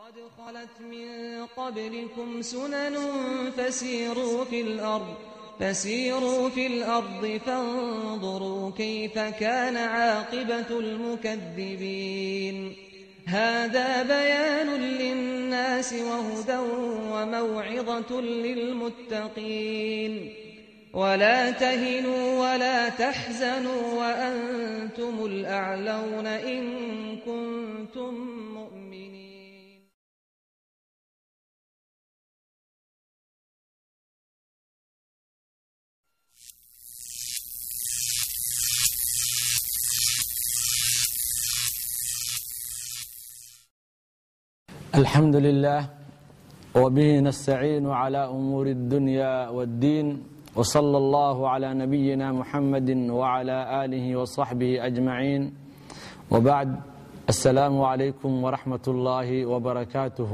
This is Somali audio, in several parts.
قد خلت من قبلكم سنن فسيروا في الأرض فسيروا في الأرض فانظروا كيف كان عاقبة المكذبين هذا بيان للناس وهدى وموعظة للمتقين ولا تهنوا ولا تحزنوا وأنتم الأعلون إن كنتم مؤمنين الحمد لله وبه نستعين على أمور الدنيا والدين وصلى الله على نبينا محمد وعلى آله وصحبه أجمعين وبعد السلام عليكم ورحمة الله وبركاته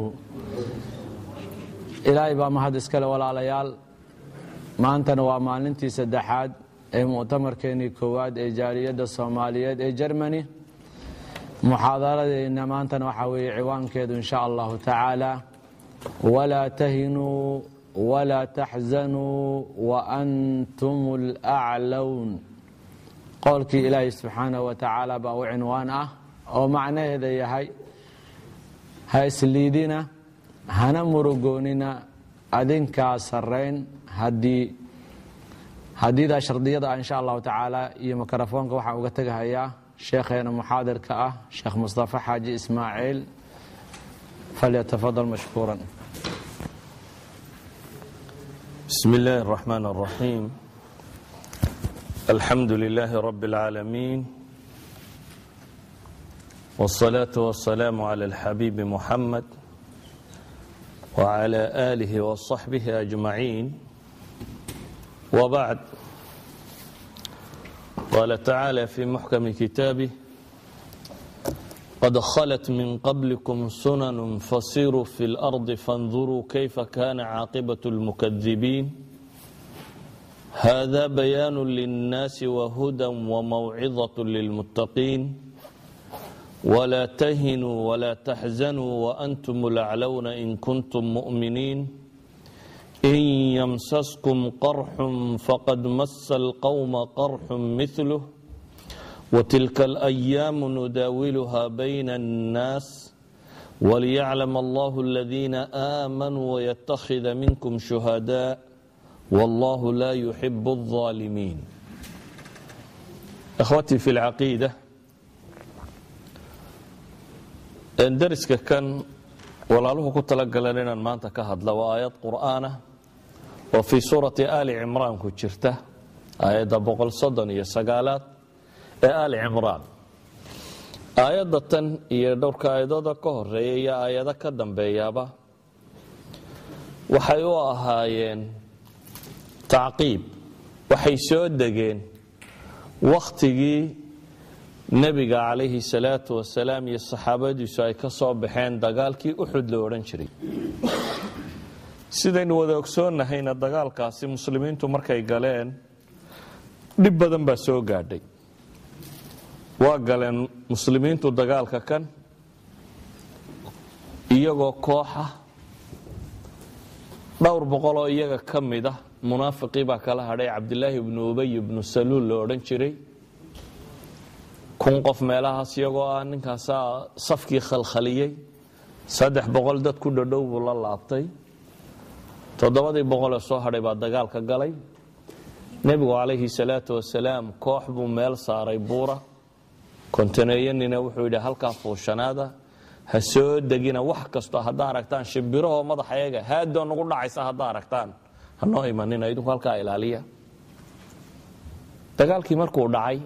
ilaahay baa mahad iskale walaalayaal maantana waa maalintii saddexaad ee muctamarkeenii koowaad ee jaaliyadda soomaaliyeed ee jermani muxaadaradeena maantana waxaa weeye ciwaankeedu insha allahu tacaala walaa tahinuu walaa taxzanuu waantum laclown qowlkii ilaahay subxaanahu wa tacaala baa u cinwaan ah oo macnaheeda yahay ha isliidina hana murugoonina adinkaa sarrayn haddii haddiidaa shardiyada ah insha allahu tacaala iyo mikrofoonka waxaan uga tegahayaa sheekheena muxaadirka ah sheekh mustafa xaaji ismaaciil falyatafadal mashkuuran بسم الله الرحمن الرحيم الحمد لله رب العالمين والصلاة والسلام على الحبيب محمد وعلى آله وصحبه أجمعين وبعد قال تعالى في محكم كتابه قد خلت من قبلكم سنن فسيروا في الأرض فانظروا كيف كان عاقبة المكذبين هذا بيان للناس وهدى وموعظة للمتقين ولا تهنوا ولا تحزنوا وأنتم الأعلون إن كنتم مؤمنين إن يمسسكم قرح فقد مس القوم قرح مثله وتلك الأيام نداولها بين الناس وليعلم الله الذين آمنوا ويتخذ منكم شهداء والله لا يحب الظالمين أخوتي في العقيدة dariska kan walaaluhu ku talagaleen inaan maanta ka hadla waa aayad qur'aana oo fii suurati aali cimraan ku jirta aayadda boqol soddon iyo sagaalaad ee aali cimraan aayadda tan iyo dhowrka aayadooda ka horeeya iyo aayado ka dambeeyaaba waxay u ahaayeen tacqiib waxay soo degeen wakhtigii nebiga calayhi salaatu wasalaam iyo saxaabadiisu ay ka soo baxeen dagaalkii uxud la odhan jiray sidaynu wada ogsoonnahayna dagaalkaasi muslimiintu markay galeen dhib badan baa soo gaadhay waa galeen muslimiintu dagaalka kan iyagoo kooxa dhowr boqoloo iyaga ka mid ah munaafiqii baa kala hadhay cabdilaahi ibnu ubay ibnu saluul la odhan jiray kun qof meelahaas iyagoo ah ninkaasaa safkii khalkhaliyey saddex boqol dad ku dhadhow buu la laabtay toddobadii boqolee soo hadhay baa dagaalka galay nebigu calayhi salaatu wasalaam koox buu meel saaray buura kontaneeyanina wuxuu yidhi halkaa fuushanaada ha soo degina wax kasto haddaa aragtaan shimbirahoo madaxa eega haadoo nagu dhacaysa haddaa aragtaan hanoo imanina idinku halkaa ilaaliya dagaalkii markuu dhacay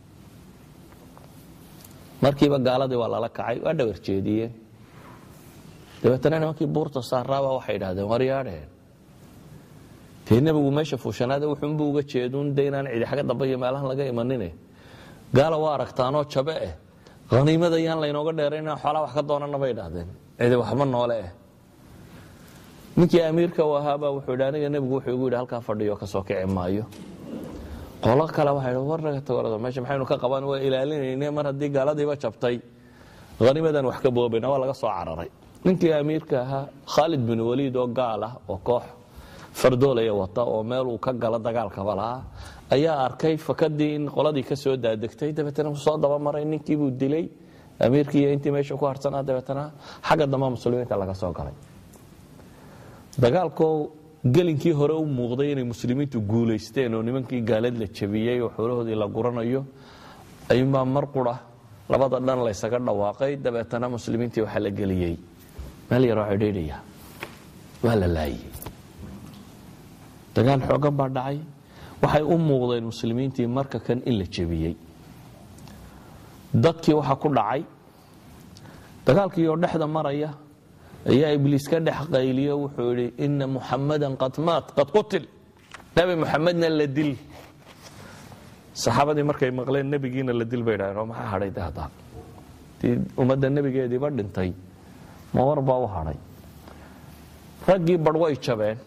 markiiba gaaladii waa lala kacay waa dhawar jeediyeen dabeetana nimankii buurta saaraaba waxay idhahdeen waryaadheen dee nebigu meesha fuushanaada wuxuunbuu uga jeeduun de inaan cidi xagga dambe iyo meelahan laga imanine gaala waa aragtaanoo jabe eh haniimada yaan laynooga dheerayn inaan xoolaa wax ka doonana bay idhahdeen cidi waxba noole eh ninkii amiirka u ahaabaa wuxuu yidhi aniga nebigu wuxuu igu yidhi halkaa fadhiyo kasoo kici maayo qolo kale waxay dhi war naga tago meesha maxaynu ka qaban waa ilaalinayne mar haddii gaaladiiba jabtay hanimadan wax ka boobayna waa laga soo cararay ninkii amiirka ahaa khaalid bin waliid oo gaal ah oo koox fardoolaya wata oo meel uu ka galo dagaalkaba lahaa ayaa arkay fakadii in qoladii ka soo daadegtay dabeetana soo dabamaray ninkiibuu dilay amiirkii iyo intii meesha ku harsanaa dabeetana xagga dambe muslimiinta laga soo galay dagaalkoo gelinkii hore u muuqday inay muslimiintu guulaysteen oo nimankii gaalad la jabiyey oo xoolahoodii la guranayo ayuunbaa mar qura labada dhan laysaga dhawaaqay dabeetana muslimiintii waxaa la geliyey meel yaroo cidhiidhiya waa la laayey dagaal xoogan baa dhacay waxay u muuqdeen muslimiintii marka kan in la jebiyey dadkii waxaa ku dhacay dagaalkii oo dhexda maraya ayaa ibliis ka dhex qayliyo wuxuu idhi ina muxamadan qad maat qad qutil nebi muxamedna la dil saxaabadii markay maqleen nebigiina la dil bay dhahdeen oo maxaa hadhay de haddaan tii ummadda nebigeediiba dhintay ma war baa u hadhay raggii badh way jabeen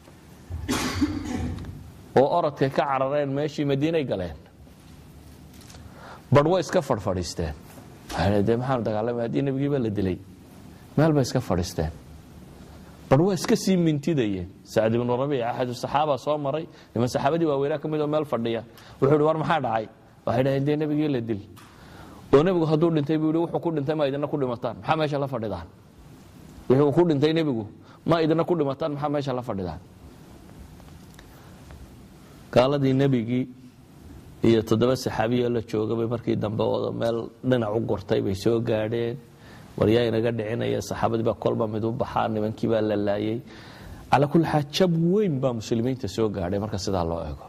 oo orodkay ka carareen meeshii madiinay galeen badh way iska fadhfadhiisteen waxay de maxaanu dagaalamay haddii nebigiiba la dilay meel bay iska fadhiisteen badh waa iska sii mintidayeen sacd ibnu rabiic axadu saxaaba soo maray niman saxaabadii waaweynaa ka mid oo meel fadhiya wuxuu ihi war maxaa dhacay waxay dhaheen dee nebigii la dil oo nebigu hadduu dhintay buu yihi wuxuu ku dhintay ma idina ku dhimataan maxaa meesha la fadhidaan wuxuu ku dhintay nebigu ma idina ku dhimataan maxaa meesha la fadhidaan gaaladii nebigii iyo toddoba saxaabiyo la joogabay markii dambe oo meel dhinac u gortay bay soo gaadheen waryaa inaga dhicinaya saxaabadii baa kolba mid u baxaa nimankii baa la laayay calaa kulli xaal jab weyn baa muslimiinta soo gaadhay marka sidaa loo eego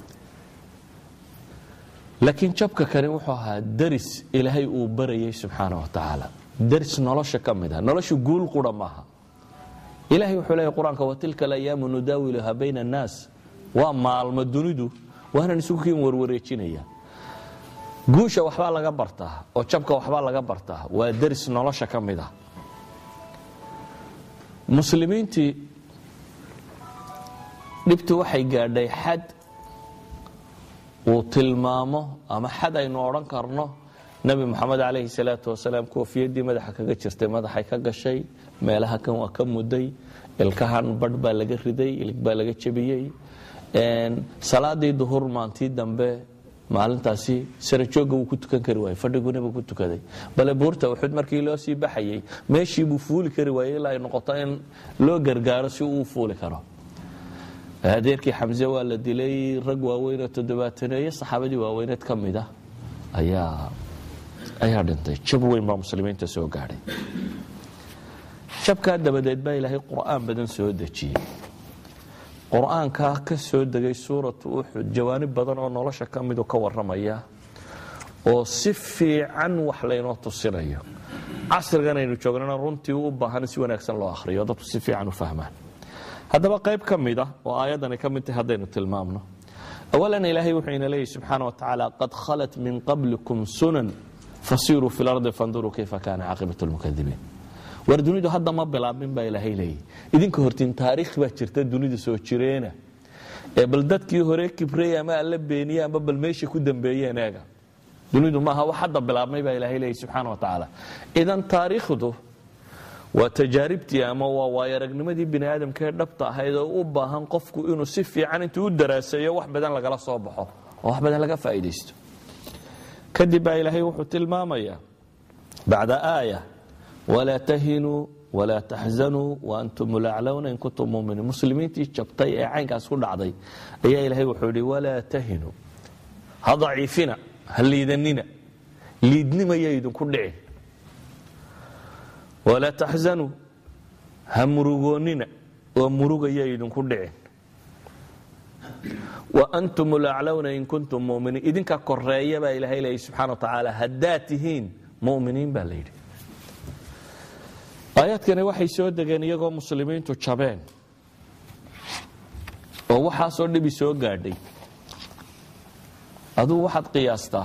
laakiin jabka kani wuxuu ahaa daris ilaahay uu barayay subxaana wa tacaala daris nolosha ka mid ah nolosha guul qura maaha ilahay wuxuu leeyahy qur-aanka watilka alayaamu nudaawiluha bayna annaas waa maalmo dunidu waanan isugu kiin warwareejinaya guusha waxbaa laga bartaa oo jabka waxbaa laga bartaa waa daris nolosha ka mid ah muslimiintii dhibtu waxay gaadhay xad uu tilmaamo ama xad aynu odhan karno nebi moxamed calayhi salaatu wasalaam koofiyadii madaxa kaga jirtay madaxay ka gashay meelaha kan waa ka muday ilkahan badh baa laga riday ilig baa laga jebiyey salaadii duhur maantii dambe maalintaasi sarajoogga wuu ku tukan kari waayey fadhigu nebigu ku tukaday bale buurta uxud markii loo sii baxayey meeshii buu fuuli kari waayey ilaa ay noqoto in loo gargaaro si uu fuuli karo adeerkii xamse waa la dilay rag waaweyn oo toddobaataneeye saxaabadii waaweyneed ka mid ah ayaa ayaa dhintay jab weyn baa muslimiinta soo gaadhay jabkaa dabadeed baa ilaahay qur'aan badan soo dejiyey qur-aankaa ka soo degay suuratu uxud jawaanib badan oo nolosha ka midu ka waramaya oo si fiican wax laynoo tusinayo casrigan aynu joognana runtii u baahan si wanaagsan loo ahriyo dadku si fiican u fahmaan haddaba qayb ka mid ah oo aayadani ka mid tahay haddaynu tilmaamno awalan ilaahay wuxuu ina leeyahy subxaana wa tacaala qad khalat min qablikum sunan fasiruu fi lardi fanduruu kayfa kaana caaqibat lmukadibiin war dunidu hadda ma bilaabmin baa ilaahay leeyahy idinka hortiin taariikh baa jirta dunida soo jireena ee bal dadkii hore kibrey ama alla beeniye ama bal meesha ku dambeeyeen eega dunidu maaha wax hadda bilaabmay baa ilaahay leeyahy subxaana wa tacaala idan taariikhdu waa tajaaribtii ama waa waayaragnimadii bini aadamkaee dhabta ahayd oo u baahan qofku inuu si fiican intuu u daraaseeyo wax badan lagala soo baxo oo wax badan laga faa'iidaysto kadib baa ilaahay wuxuu tilmaamayaa bacda aaya walaa tahinuu walaa taxzanuu waantum laclowna in kuntum muminiin muslimiintii jabtay ee caynkaas ku dhacday ayaa ilaahay wuxuu yidhi walaa tahinuu ha daciifina ha liidanina liidnimaya idinku dhicin walaa taxzanuu ha murugoonnina oo murugaya idinku dhicin waantum laclowna in kuntum muminiin idinka koreeya baa ilaahay leeyay subxana wa tacaala haddaad tihiin muminiin baa la yidhi aayaadkani waxay soo degeen iyagoo muslimiintu jabeen oo waxaasoo dhibi soo gaadhay aduu waxaad qiyaastaa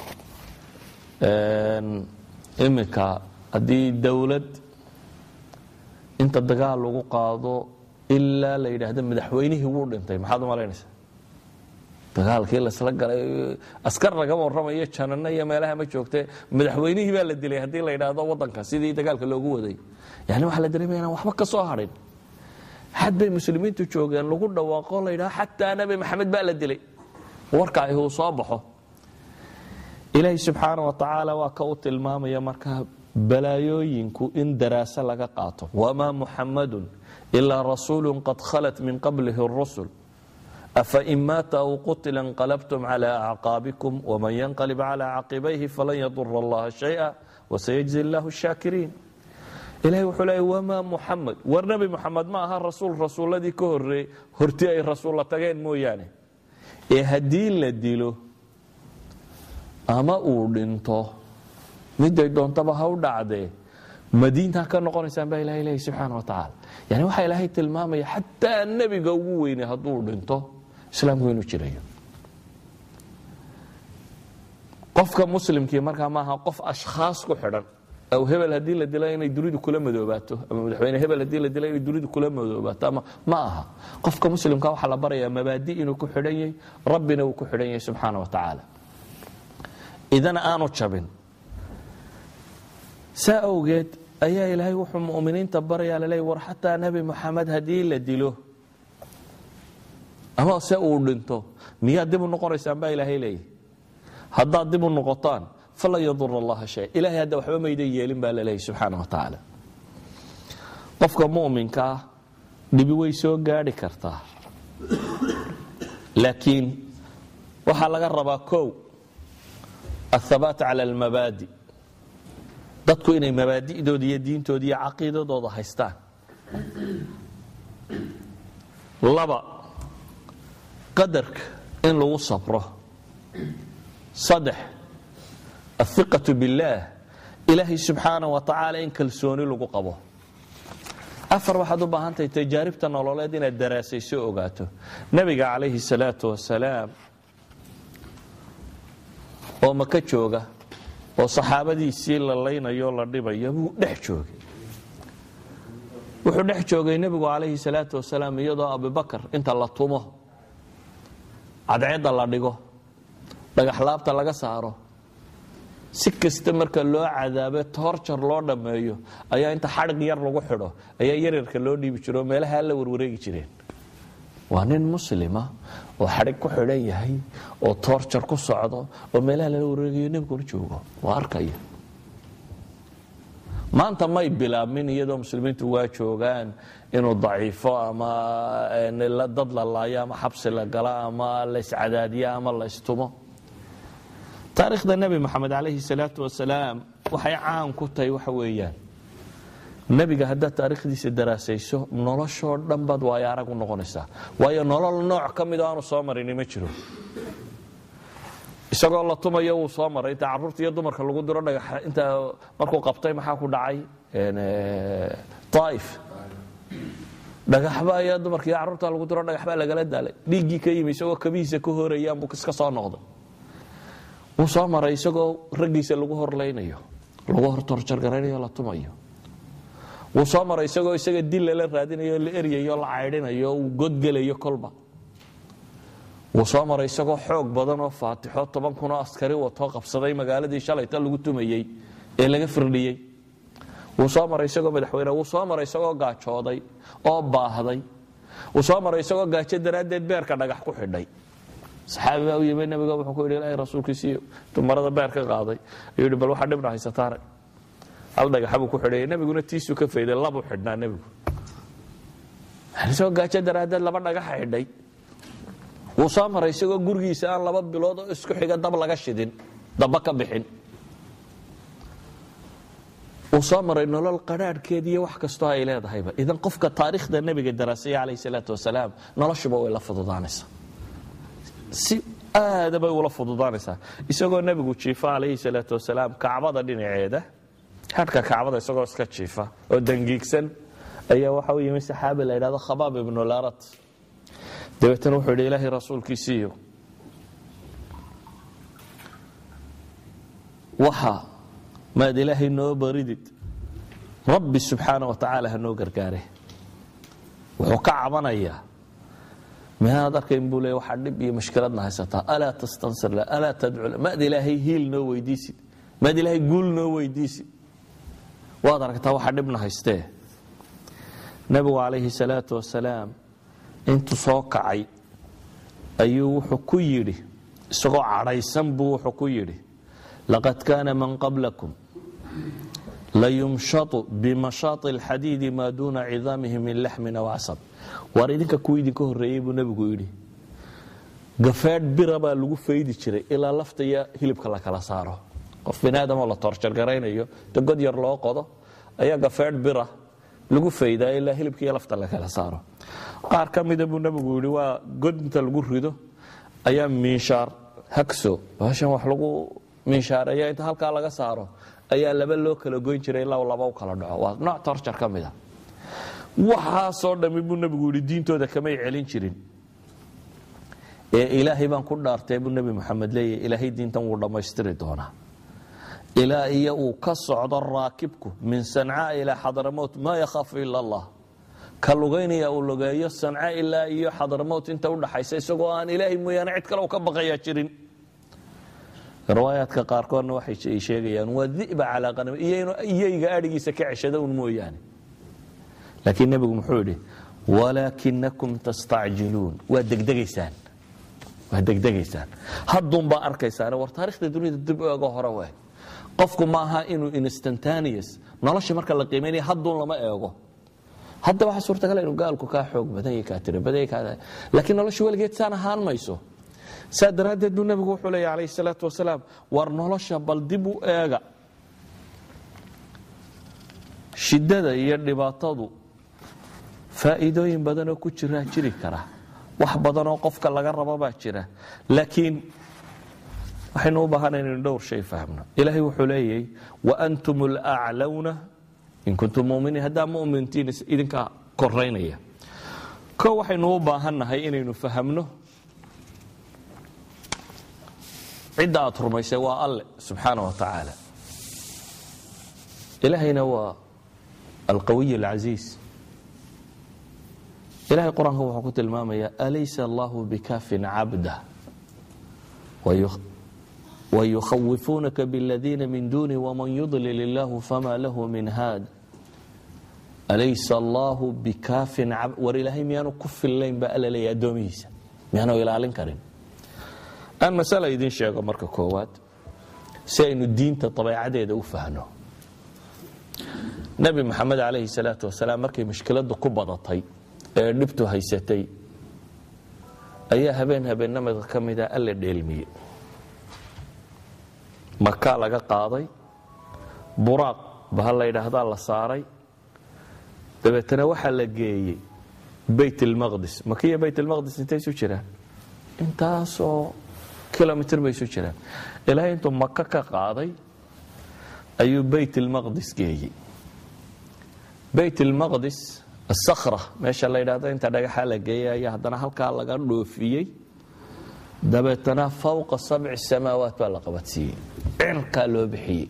iminka haddii dowlad inta dagaal lagu qaado ilaa la yidhaahdo madaxweynihii wuu dhintay maxaad u malaynaysaa dagaalkii lasla galay askar lagama warramayo janano iyo meelaha ma joogte madaxweynihii baa la dilay haddii la yidhaahdo wadanka sidii dagaalka loogu waday yani waxaa la dareemaya inaan waxba ka soo hadhin xad bay muslimiintu joogeen lagu dhawaaqo la yidhaho xataa nabi maxamed baa la dilay warka ahi uu soo baxo ilaahi subxaana wa tacaala waa ka u tilmaamaya markaa balaayooyinku in daraaso laga qaato wamaa muxamadun ilaa rasuulu qad khalat min qablihi rusul afain maata aw qutila inqalabtum cala acqaabikum waman yanqalib cala caqibayhi falan yadura allaha shaya wasayajzi llahu shaakiriin ilahay wuxuu leeya wamaa muxamed war nebi muxamed ma aha rasuul rasuuladii ka horreey horti ay rasuulla tageen mooyaane ee haddii la dilo ama uu dhinto miday doontaba ha u dhacdee madiintaa ka noqonaysaan baa ilahay leeyahy subxaana wa tacaala yani waxaa ilaahay tilmaamaya xataa nebiga ugu weyne hadduu dhinto islaamku inuu jirayo qofka muslimkii markaa maaha qof ashkhaas ku xidhan aw hebel haddii la dilo inay dunidu kula madoobaato ama madaxweyne hebel haddii la dilo inay dunidu kula madoobaato ama ma aha qofka muslimka waxaa la barayaa mabaadi inuu ku xidhan yahay rabbina uu ku xidhan yahay subxaana wa tacaala idana aanu jabin saa awgeed ayaa ilaahay wuxuu muminiinta barayaa laleey war xataa nebi moxamed haddii la dilo ama se uu dhinto miyaad dib u noqonaysaan baa ilaahay leeyahy haddaad dib u noqotaan falan yadura allaha shay ilahay hadda waxba maydan yeelin baa laleeyahy subxaana wa tacaala qofka muminka ah dhibi way soo gaadhi kartaa laakiin waxaa laga rabaa kow athabaat cala almabaadi dadku inay mabaadidooda iyo diintooda iyo caqiidadooda haystaan laba qadarka in lagu sabro saddex athiqatu billaah ilaahay subxaana wa tacaala in kalsooni lagu qabo afar waxaad u baahantahay tajaaribta nololeed inaad daraasayso ogaato nebiga calayhi salaatu wasalaam oo maka jooga oo saxaabadiisii la laynayo la dhibayo buu dhex joogay wuxuu dhex joogay nebigu calayhi salaatu wasalaam iyadoo abubakar inta la tumo cadceedda la dhigo dhagaxlaabta laga saaro si kasta marka loo cadaabe toorjar loo dhammeeyo ayaa inta xadhig yar lagu xidho ayaa yaryarka loo dhiibi jiro oo meelaha la warwareegi jireen waa nin muslima oo xadhig ku xidhan yahay oo toorjar ku socdo oo meelaha lala wareegayo nebiguna joogo waa arkaya maanta may bilaabmin iyadoo muslimiintu waa joogaan inuu daciifo ama dad la laayo ama xabsi la galo ama la iscadaadiyo ama la istumo taarikhda nebi moxamed calayhi salaatu wasalaam waxay caan ku tahay waxa weeyaan nebiga haddaad taarikhdiisa daraasayso noloshoo dhan baad waayo arag u noqonaysaa waayo nolol nooc ka midoo aanu soo marini ma jiro isagoo la tumayo wuu soo maray inta caruurta iyo dumarka lagu diro dhagax inta markuu qabtay maxaa ku dhacay aaif dhagaxba ayaa dumarka iyo carruurta lagu diro dhagaxbaa lagala daalay dhiiggii ka yimi isagoo kabihiisa ka horayaan buu iska soo noqday wuu soo maray isagoo raggiisa lagu horlaynayo lagu hortorjargaraynayo la tumayo wuu soo maray isagoo isaga dil lala raadinayo la eryayo la caydhinayo uu godgelayo kolba wuu soo maray isagoo xoog badan oo faatixo toban kunoo askari watoo qabsaday magaaladii shalayta lagu tumayey ee laga firdhiyey wuu soo maray isagoo madaxweyne wuu soo maray isagoo gaajooday oo baahday wuu soo maray isagoo gaajo daraaddeed beerka dhagax ku xidhay saxaabi baa u yimi nabiga wuxuu ku yidhi ilaahay rasuulkiisiiyo dumarada beer ka qaaday ayuu yidhi bal waxa dhibna haysataare hal dhagaxa buu ku xidhayay nebiguna tiisuu ka fayday labuu xidhnaa nebigu isagoo gaajo daraaddeed laba dhagaxa xidhay wuu soo maray isagoo gurigiisa aan laba bilood oo isku xiga dab laga shidin daba ka bixin wuu soo maray nolol qadhaadhkeed iyo wax kastoo ay leedahayba idan qofka taariikhda nebiga daraasaya calayhi salaatu wasalaam noloshuba way la fududaanaysaa si aada bay ula fududaanaysaa isagoo nebigu jiifa calayhi salaatu wasalaam kacbada dhinaceeda hadhka kacbada isagoo iska jiifa oo dangiigsan ayaa waxa u yimi saxaabi la yidhahdo khabaab ibnu larat dabeetana wuxuu yidhi ilaahay rasuulkiisiiyo waxa maad ilaahay noo baridid rabbi subxaana wa tacaala ha noo gargaare wuxuu ka cabanayaa miyaanaad arkayn buu leey waxaa dhib iyo mashkiladna haysataa alaa tastansir la alaa tadcu la maad ilaahay hiil noo weydiisid maad ilaahay guul noo weydiisid waad aragtaa waxaa dhibna haystee nebigu calayhi salaatu wasalaam intuu soo kacay ayuu wuxuu ku yidhi isagoo cadhaysan buu wuxuu ku yidhi laqad kaana man qablakum layumshatu bimashaati alxadiidi maa duuna cidaamihi min laxmin aw casab waar idinka kuwa idinka horreeyey buu nebigu yidhi gafeedh bira baa lagu faydi jiray ilaa lafta iyo hilibka la kala saaro qof bini aadamoo la toorjargaraynayo de god yar loo qodo ayaa gafeedh bira lagu faydaa ilaa hilibka iyo lafta la kala saaro qaar ka mida buu nebigu yidhi waa god inta lagu rido ayaa miinshaar hagso baashan wax lagu miinshaareeya inta halkaa laga saaro ayaa laba loo kala goyn jiray ilaa laba u kala dhaco waa nooc torjar ka mida waxaasoo dhammi buu nebigu yidhi diintooda kamay celin jirin ee ilaahay baan ku dhaartay buu nebi moxamed leeyahy ilaahay diintan wuu dhammaystiri doonaa ilaa iyo uu ka socdo raakibku min sancaa ilaa xadramowt maa yakhaafu ila allah ka lugaynaya uu lugeeyo sanca ilaa iyo xadramowt inta udhaxaysa isagoo aan ilaahay mooyaane cid kale u ka baqayaa jirin riwaayaadka qaarkoodna waxay sheegayaan waa diba calaa qanam iyayga adhigiisa ka ceshada un mooyaane laakiin nebigu muxuu yidhi walaakinakum tastacjiluun waa degdegaysaan waa degdegaysaan hadduunbaa arkaysaan war taarikhda dunida dib u ego hore we qofku ma aha inuu instantaneous nolosha marka la qiimaynaya hadduun lama eego hadda waxaa suurtagal inuu gaalku kaa xoog badan yahay kaa tiro badan yahay kaa laakiin nolosha weligeed saan ahaan mayso saa daraaddeed buu nebigu wuxuu leeyahy calayhi salaatu wasalaam war nolosha bal dib u eega shiddada iyo dhibaatadu faa'iidooyin badanoo ku jiraa jiri kara wax badanoo qofka laga rabo baa jira laakiin waxaynu u baahana inaynu dhowr shay fahmno ilaahay wuxuu leeyahy waantum alaclawna in kuntum muminiin haddaa mumintiin idinkaa koraynaya ko waxaynu u baahannahay inaynu fahamno cidda aad rumaysay waa alle subxaana wa tacaala ilaahayna waa alqawiy alcasiis ilahay qur-aanka wuxuu ku tilmaamaya alaysa allahu bikafin cabda wayukhawifunaka bladiina min duni wman yudlil illahu fama lahu min haad alaysa allahu bikafin war ilaahay miyaanu ku fillayn baa alla leeya addoomihiisa miyaanu ilaalin karin aan masala idiin sheego marka koowaad si aynu diinta dabeecadeeda u fahno nebi moxamed calayhi salaatu wasalaam markay mushkiladu ku badatay ee dhibtu haysatay ayaa habeen habeenamada ka mida alla dheelmiye maka laga qaaday buraaq baha la ydhaahdaa la saaray dabeetana waxaa la geeyey bayt lmaqdis makiya bayt lmaqdis intay isu jiraan intaasoo kilomitr bay isu jiraan ilaahay intuu maka ka qaaday ayuu bayt lmaqdis geeyey bayt lmaqdis asakra meesha la ydhahdo inta dhagaxa la geeyay ayaa haddana halkaa laga dhoofiyey dabeetana fawqa sabci samaawaat baa la qabadsiiyey cirkaa loo bixiyey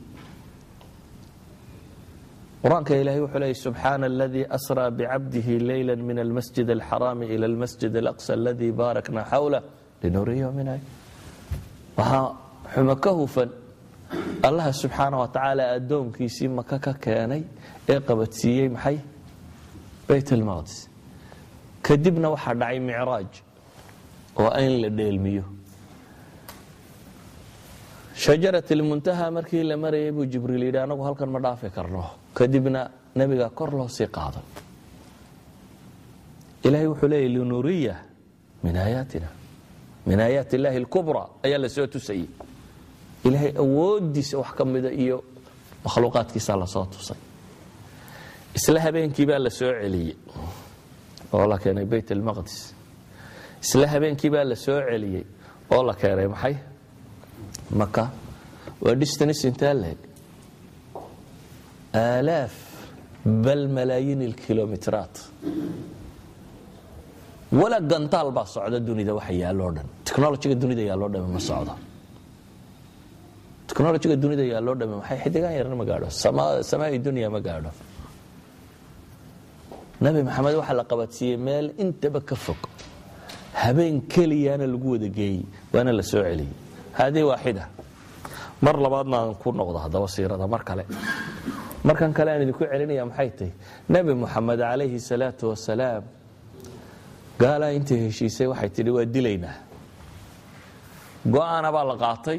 qur-aanka ilahay wuxuu leeyay subxaana aladii asraa bicabdihi leyla min almasjid alxaraami ila almasjid alaqsa aladii baarakna xawlah linuriyahu min ay waxaa xumo ka hufan allaha subxaana wa tacaala addoonkiisii maka ka keenay ee qabadsiiyey maxay bayt almaqdis kadibna waxaa dhacay micraaj oo in la dheelmiyo shajarat ilmuntaha markii la marayay buu jibriil yidhi anagu halkan ma dhaafi karno kadibna nebiga kor loo sii qaaday ilahay wuxuu leeyay linuriya min aayaatina min aayaat illaahi alkubra ayaa la soo tusayey ilaahay awoodiisa wax ka mida iyo makhluuqaadkiisa lasoo tusay isla habeenkii baa la soo celiyey oo la keenay bayt almaqdis isla habeenkii baa la soo celiyey oo la keenay maxay maka waa distance intaa leeg aalaaf bal malaayiin ilkilomitiraat wala gantaal baa socda dunida waxa yaalloo dhan technologiga dunida yaalloo dhame ma socdo technologiga dunida yaalloo dhame maxay xidigaan yarna ma gaadho samaai dunya ma gaadho nabi maxamed waxaa la qabadsiiyey meel intaba ka fog habeen keliyaana lagu wada geeyey waana la soo celiyey haadii waaxida mar labaadna aan ku noqdo haddaba siirada mar kale markan kale aan idinku celinaya maxay tahy nebi moxamed calayhi salaatu wasalaam gaalaa intay heshiisay waxay tidhi waa dilaynaa go-aana baa la qaatay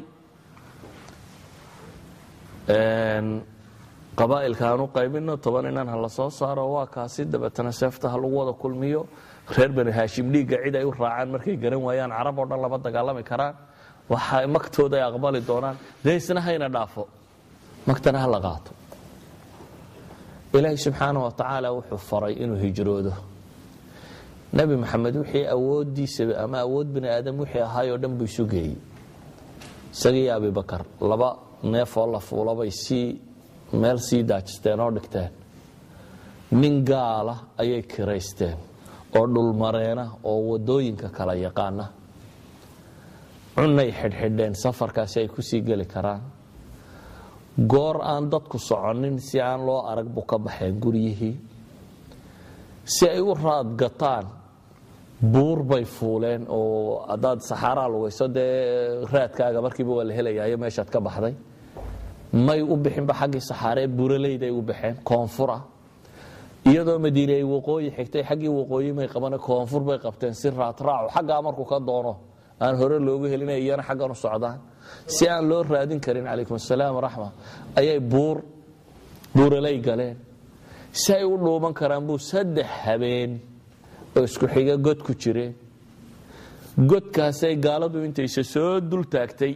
qabaa'ilka aan u qaybino toban inan ha la soo saaro waa kaasi dabeetana seefta ha lagu wada kulmiyo reer bani haashim dhiigga cid ay u raacaan markay garan waayaan carab oo dhan lama dagaalami karaan waxa magtooda ay aqbali doonaan dee isna hayna dhaafo magtana ha la qaato ilaahay subxaana wa tacaala wuxuu faray inuu hijroodo nebi maxamed wixii awoodiisa ama awood bani aadam wixii ahaayoo dhan buu isu geeyey isagii abibakar laba neefoo la fuulabay sii meel sii daajisteen oo dhigteen nin gaala ayay kiraysteen oo dhulmareena oo wadooyinka kala yaqaana cunay xidhxidheen safarkaasi ay kusii geli karaan goor aan dadku soconin si aan loo arag buu ka baxeen guryihii si ay u raadgataan buur bay fuuleen oo haddaad saxaaraa lugayso dee raadkaaga markiiba waa la helayayo meeshaad ka baxday may u bixinba xaggii saxaaree buraleyday u baxeen koonfura iyadoo madiine ay waqooyi xigtay xaggii waqooyi may qabane koonfur bay qabteen si raadraacu xaggaa markuu ka doono aan hore loogu helina iyana xaggan u socdaan si aan loo raadin karin calaykum asalaam waraxma ayay buur buuraley galeen si ay u dhuuman karaan buu saddex habeen oo isku xiga god ku jireen godkaasay gaaladu intayse soo dul taagtay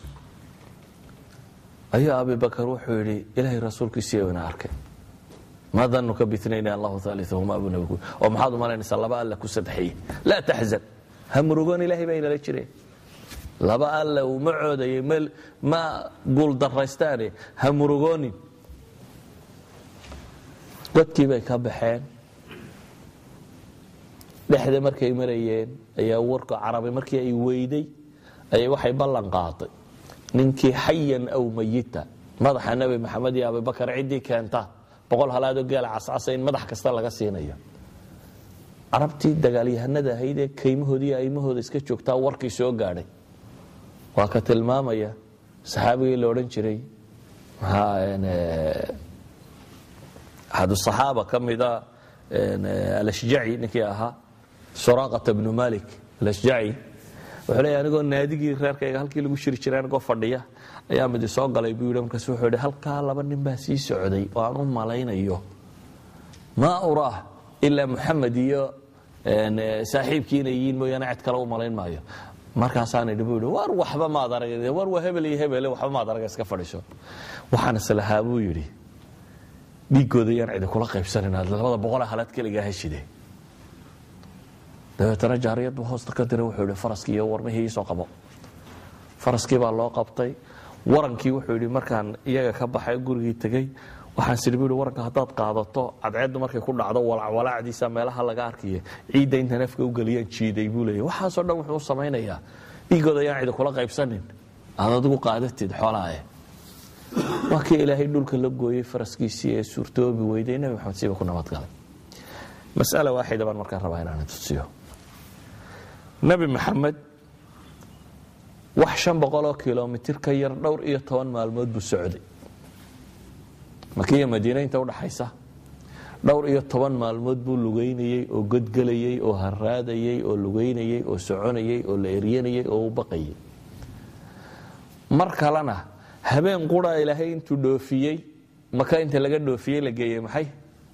ayuu abibakar wuxuu yidhi ilaahay rasuulkiisiiyo ina arkay ma danuka bitnayn allahu aaliahuma abu nabigu oo maxaad u malaynaysaa laba alla ku sadexeye laa taxzan ha murugoon ilahay baa inala jireen laba alla uu ma coodayay ma guuldaraystaane ha murugoonin godkii bay ka baxeen dhexda markay marayeen ayaa warka carabi markii ay weyday ayay waxay ballan qaaday ninkii xayan aw mayita madaxa nebi maxamed iyo abibakar ciddii keenta boqol halaadoo geela cascasa in madax kasta laga siinayo carabtii dagaalyahanada ahayd ee kaymahoodii iyo aymahooda iska joogtaa warkii soo gaadhay waa ka tilmaamaya saxaabigii la odhan jiray axadusaxaaba ka mida alashjaci ninkii ahaa suraaqata bnu malik alashjaci wuxuu leeya anigoo naadigii reerkayga halkii lagu shiri jiray anigoo fadhiya ayaa midi soo galay buu yidhi markaas wuxuu yidhi halkaa laba nin baa sii socday oo aan u malaynayo maa uraah ilaa muxamed iyo saaxiibkii inay yihiin mooyaane cid kale u malayn maayo markaasaan idhi buu yidhi war waxba maad arag war waa hebel iyo hebele waxba maad arag iska fadhiiso waxaan islahaa buu yidhi dhiiggooda yaan cidi kula qaybsanin labada boqola halaad keligaa heshide dabeetana jaariyad buu hoosta ka diray wuxuu yidhi faraskii iyo warmihii iisoo qabo faraskii baa loo qabtay warankii wuxuu yidhi markaan iyaga ka baxay gurigii tegey waxaan sidhi bu yidhi waranka haddaad qaadato cadceeddu markay ku dhacdo walacwalaacdiisa meelaha laga arkiya ciidda intaan afka u geliyaan jiiday buu leeyahy waxaasoo dhan wuxuu u samaynayaa dhiigooda ayaan cidi kula qaybsanin aad adigu qaadatid xoolaae waa kii ilaahay dhulka la gooyey faraskiisii ee suurtoobi weyday nebi maxamed siiba ku nabadgalay mas'ala waaxida baan markaan rabaa inaan tusiyo nebi maxamed wax shan boqoloo kilomitir ka yar dhowr iyo toban maalmood buu socday makiya madiine inta udhaxaysa dhowr iyo toban maalmood buu lugeynayey oo godgelayey oo haraadayey oo lugeynayey oo soconayey oo la eryanayey oo u baqayay mar kalena habeen qura ilaahay intuu dhoofiyey maka inta laga dhoofiyey la geeyey maxay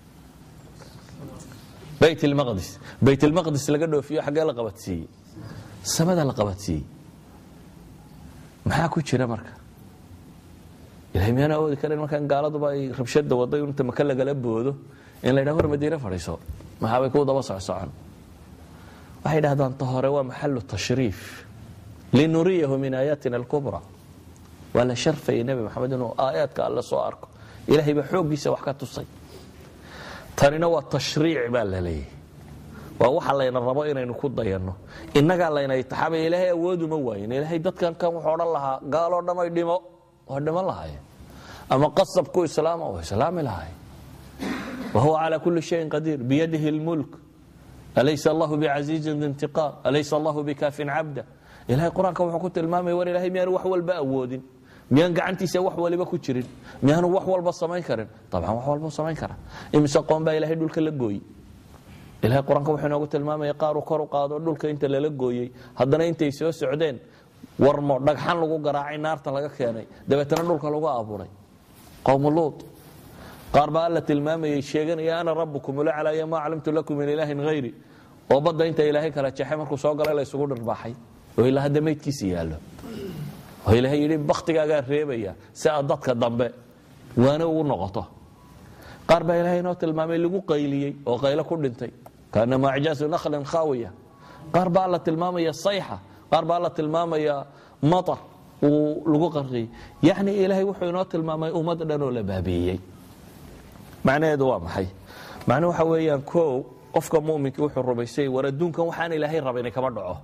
bayt lmaqdis bayt lmaqdis laga dhoofiyo xaggee la qabadsiiyey samada la qabadsiiyey maxaa ku jira marka ilahay miyaan awoodi karan markaan gaaladuba ay rabshada waday inta maka lagala boodo in la ydhaha war madiine fadhiiso maxaabay ku daba socsocon waxay dhahdaan ta hore waa maxalu tashriif linuriyahu min aayaatina alkubra waa la sharfayay nebi maxamed inuu aayaadka alle soo arko ilahay baa xooggiisa wax ka tusay tanina waa tashriic baa la leeyahy waa waxa layna rabo inaynu ku dayanno innagaa layna itixaamaya ilaahay awooduma waayin ilaahay dadkan kan wuxuu odhan lahaa gaaloo dhamay dhimo waa dhiman lahaayeen ama qasabku islaama waa islaami lahaayeen wa huwa calaa kulli shayin qadiir biyadihi lmulk alaysa allahu bicasiizin dintiqaam alaysa allahu bikaafin cabda ilahay qur-aanka wuxuu ku tilmaamaya war ilahay miyaanu wax walba awoodin miyaan gacantiisa wax waliba ku jirin miyaanu wax walba samayn karin dabcan wax walba samayn kara imise qoon baa ilahay dhulka la gooyey ilahay qur-aanka wuxuu inoogu tilmaamaya qaaru kor u qaado dhulka inta lala gooyey haddana intay soo socdeen warmo dhagxan lagu garaacay naarta laga keenay dabeetana dhulka lagu abuuray qowmu luud qaar baa alla tilmaamayay sheeganaya ana rabbukum ulaclaya maa calimtu lakum min ilaahin hayri oo badda inta ilaahay kala jeexay markuu soo galay la isugu dhirbaaxay oo ilaa hadda maydkiisa yaallo oo ilaahay yidhi baktigaagaa reebaya si aad dadka dambe waana ugu noqoto qaar baa ilaahay inoo tilmaamay lagu qayliyey oo qaylo ku dhintay kaanama acjaasu nakhlin khaawiya qaar baa alla tilmaamaya sayxa qaar baa alla tilmaamaya matar uu lagu qarqiyey yacni ilaahay wuxuu inoo tilmaamay ummad dhan oo la baabiiyey macnaheedu waa maxay macnuhu waxa weeyaan kow qofka muminkii wuxuu rumaysay war adduunkan waxaan ilaahay raba inay kama dhaco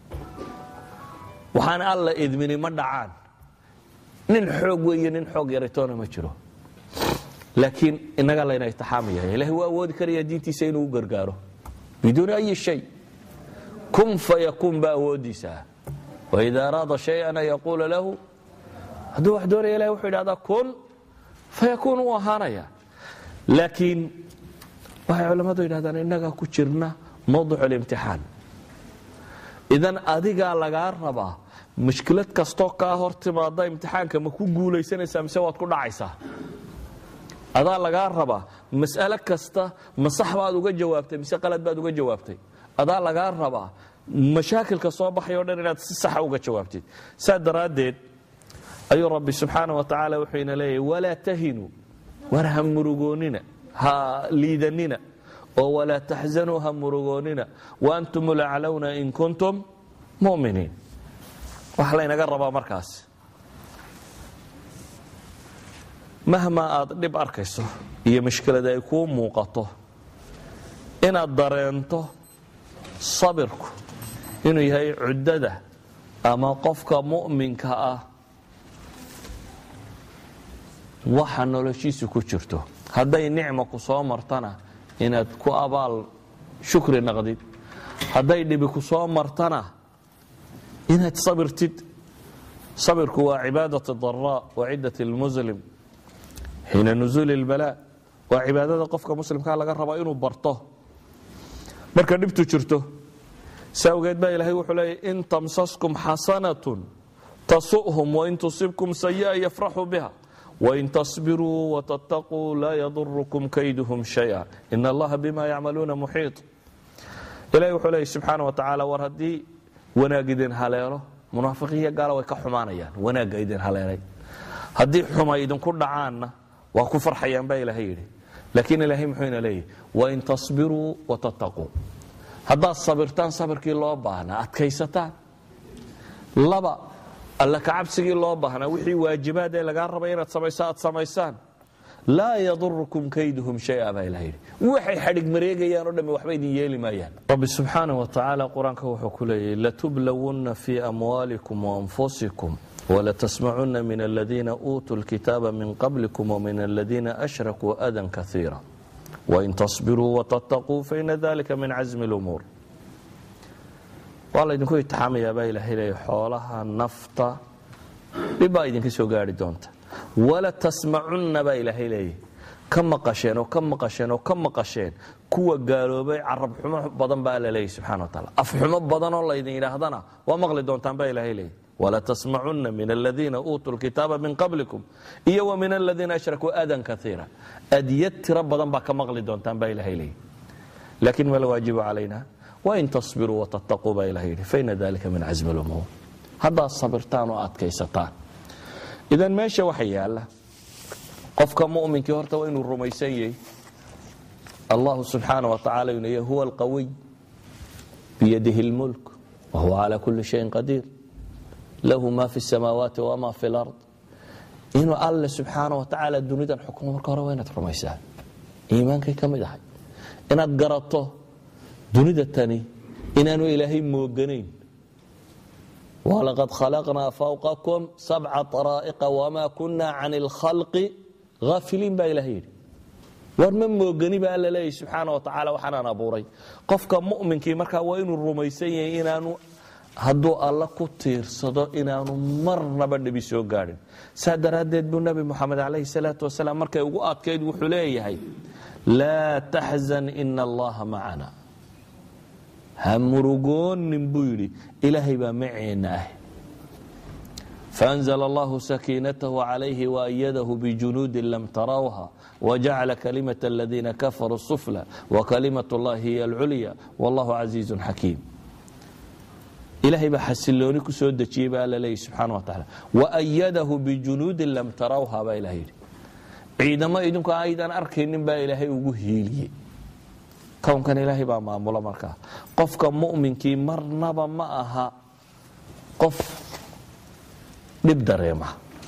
waxaan alla idmini ma dhacaan nin xoog weeye nin xoog yaraytoona ma jiro laakiin inaga layna itixaamaya ilahay waa awoodi karaya diintiisa inuu u gargaaro biduuni ayi shay kun fayakuun baa awoodiisaa waida araada shayan an yaquula lahu hadduu wax doonaya ilahay wuxuu idhahdaa kun fayakuun uu ahaanaya laakiin waxay culammadu yidhahdaan innagaa ku jirna mawduc اlimtixaan idan adigaa lagaa rabaa mushkilad kastoo kaa hor timaada imtixaanka ma ku guulaysanaysaa mise waad ku dhacaysaa adaa lagaa rabaa mas'alo kasta ma sax baad uga jawaabtay mise qalad baad uga jawaabtay adaa lagaa rabaa mashaakilka soo baxay o dhan inaad si saxa uga jawaabtid saa daraaddeed ayuu rabbi subxaana wa tacaala wuxuu ina leeyahy walaa tahinuu war ha murugoonina ha liidanina oo walaa taxzanuu ha murugoonina waantum laclowna in kuntum muminiin waxa laynaga rabaa markaas mahmaa aad dhib arkayso iyo mushkilad ay kuu muuqato inaad dareento sabirku inuu yahay cuddada ama qofka mu'minka ah waxa noloshiisu ku jirto hadday nicma ku soo martana inaad ku abaal shukri naqdid hadday dhibi ku soo martana inaad sabirtid sabirku waa cibaadat daraa wa cidat lmuslim xiina nusuuli اlbalaa waa cibaadada qofka muslimkaa laga rabaa inuu barto marka dhibtu jirto si awgeed baa ilaahay wuxuu leeyay in tamsaskum xasanatun tasu'hum wain tusibkum sayi'a yafraxuu biha wain tasbiruu watattaquu laa yadurukum kayduhum shaya in allaha bima yacmaluuna muxiiط ilahay wuxuu leeyay subxaana wa tacaala war haddii wanaag idin haleelo munaafiqiiyo gaala way ka xumaanayaan wanaagga idin haleelay haddii xuma idinku dhacaanna waa ku farxayaan baa ilaahay yidhi laakiin ilaahay muxuu ina leeyahy wain tasbiruu watattaquu haddaad sabirtaan sabirkii loo baahnaa adkaysataan laba alla kacabsigii loo baahnaa wixii waajibaad ee lagaa rabay inaad samayso aad samaysaan laa yadurukum kayduhum shaya baa ilaha yidhi waxay xadhig mareegayaan o dhamme waxba idin yeeli maayaan rabbi subxaana wa tacaala qur-aanka wuxuu ku leeyahy latublawunna fii amwaalikum waanfusikum wlatsmacuna min aladiina uutuu lkitaaba min qablikum wmin aladiina ashrakuu adan kaiira wain tasbiruu watattaquu faina dalika min casmi lumuur waa laydinku itixaamayaa baa ilahay leeya xoolaha nafta dhibbaa idinka soo gaari doonta wala tasmacunna baa ilaahay leeya ka maqasheen oo ka maqasheen oo ka maqasheen kuwa gaaloobay carab xumo badan baa alla leeya subxana wa taala afxumo badanoo laydin yidhaahdana waa maqli doontaan baa ilahay leeya wlatsmacuna min aladiina uutuu lkitaaba min qablikum iyo wa min aladiina ashrakuu adan kaiira adyad tiro badan baa ka maqli doontaan baa ilahay leeyi lakin ma lawaajibu calayna wain tasbiruu watattaquu baa ilahay yidhi faina dalika min casmi lumuur haddaad sabirtaan oo adkaysataan idan meesha waxa yaala qofka muminkii horta waa inuu rumaysan yahy allahu subxaana wa tacala inu yahy huwa alqawiy biyadihi lmulk wahuwa cala kuli shayin qadiir lahu ma fi samaawaati wama fi lard inuu alle subxaana wa tacaala dunidan xukumo marka hore waa inaad rumaysaa iimaankay ka mid ahay inaad garato dunida tani inaanu ilaahay mooganayn walaqad khalaqnaa fawqakum sabca طaraa'iqa wma kuna can اlkhalqi haafiliin baa ilahay yidhi war ma moogani ba alla leeyahy subxaana wa tacaala waxaanaan abuuray qofka mu'minkii markaa waa inuu rumaysan yahay inaanu hadduu alla ku tiirsado inaanu marnaba dhibi soo gaadhin saa daraaddeed buu nebi moxamed calayhi salaatu wasalaam markay ugu adkayd wuxuu leeyahay laa taxzan ina allaha macana ha murugoonin buu yidhi ilaahay baa maceenna ah faanzla allahu sakiinatahu calayhi waayadahu bijunuudin lam tarawha wjacala kalimat aladiina kafaruu sufla wakalimat اllahi hiy alculya wallahu casiizu xakiim ilahay baa xasilooni ku soo dejiyey baa alla leeyahy subxaana wa tacaala waayadahu bijunuudin lam tarawha baa ilahay yidhi ciidamo idinku aydan arkaynin baa ilaahay ugu hiiliyey kownkan ilaahay baa maamula markaa qofka mu'minkii marnaba ma aha qof dhib dareema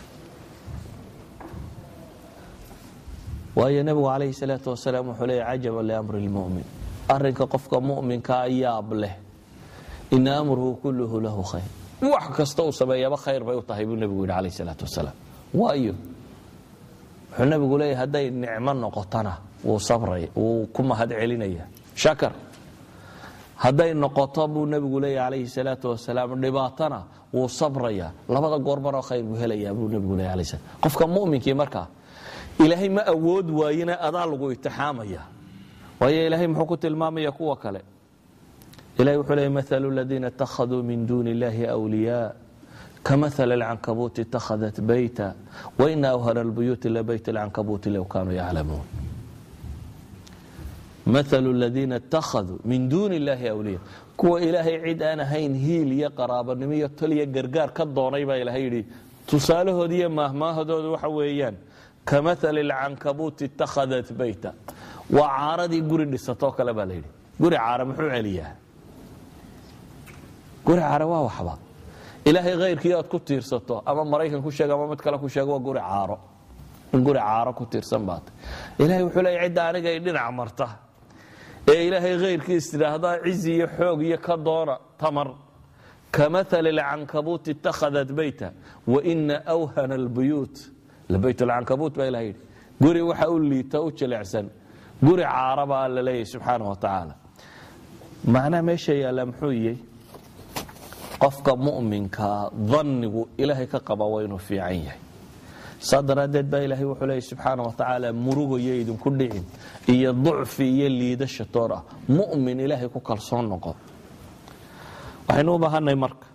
waayo nebigu calayhi salaatu wasalaam wuxuu leeya cajaba liamri lmu'min arrinka qofka mu'minkaa yaab leh ina amruhu kulluhu lahu khayr wax kasta uu sameeyaba khayr bay u tahay buu nebigu yidhi calayhi salaatu wasalaam waayo wuxuu nebigu leeyahy hadday nicmo noqotona wuu sabray wuu ku mahad celinaya shakar hadday noqoto buu nebigu leeyahy calayhi salaatu wasalaam dhibaatana wuu sabraya labada goormaroo khayr buu helayaa buu nebigu leeyahy alayhi salaam qofka mu'minkii markaa ilaahay ma awood waayina adaa lagu itixaamaya waayo ilaahay muxuu ku tilmaamaya kuwa kale ilahay wuxuu leeyay maalu ladiina ittakhaduu min duuni illahi wliyaa kamaal alcankabuuti itakhadat bayta waina awhana albuyuuti labayt alcankabuuti low kaanuu yaclamuun maalu ladiina ittakhaduu min duuni illahi wliya kuwa ilaahay cid aan ahayn hiil iyo qaraabanimo iyo toliyo gargaar ka doonay baa ilahay yidhi tusaalahoodi iyo maahmaahadooda waxa weeyaan kamaal alcankabuuti itakhadat bayta waa caaradii guri dhisatoo kale baa layidhi guri caara muxuu celiyaa guri caara waa waxba ilaahay khayrkii aad ku tiirsato ama maraykan ku sheeg ama mid kale ku sheego waa guri caaro in guri caaro ku tiirsan baata ilahay wuxuu leeya cidda aniga ay dhinac marta ee ilaahay khayrkiis tidhaahdaa cizi iyo xoog iyo ka doona tamar kamaal alcankabuuti itakhadat bayta waina awhana albuyuut labayt alcankabuut baa ilaha yidhi guri waxa u liita u jilicsan guri caara baa alla leeyahy subxaana wa tacaala macnaha meesha yaalla muxuu yihi qofka mu'minkaa dannigu ilaahay ka qaba waa inuu fiican yahay saa daraaddeed baa ilaahay wuxuu leeyahy subxaana wa tacaala murugayo idinku dhicin iyo ducfi iyo liidasha toor ah mu'min ilaahay ku kalsoon noqo waxaynu u baahanay marka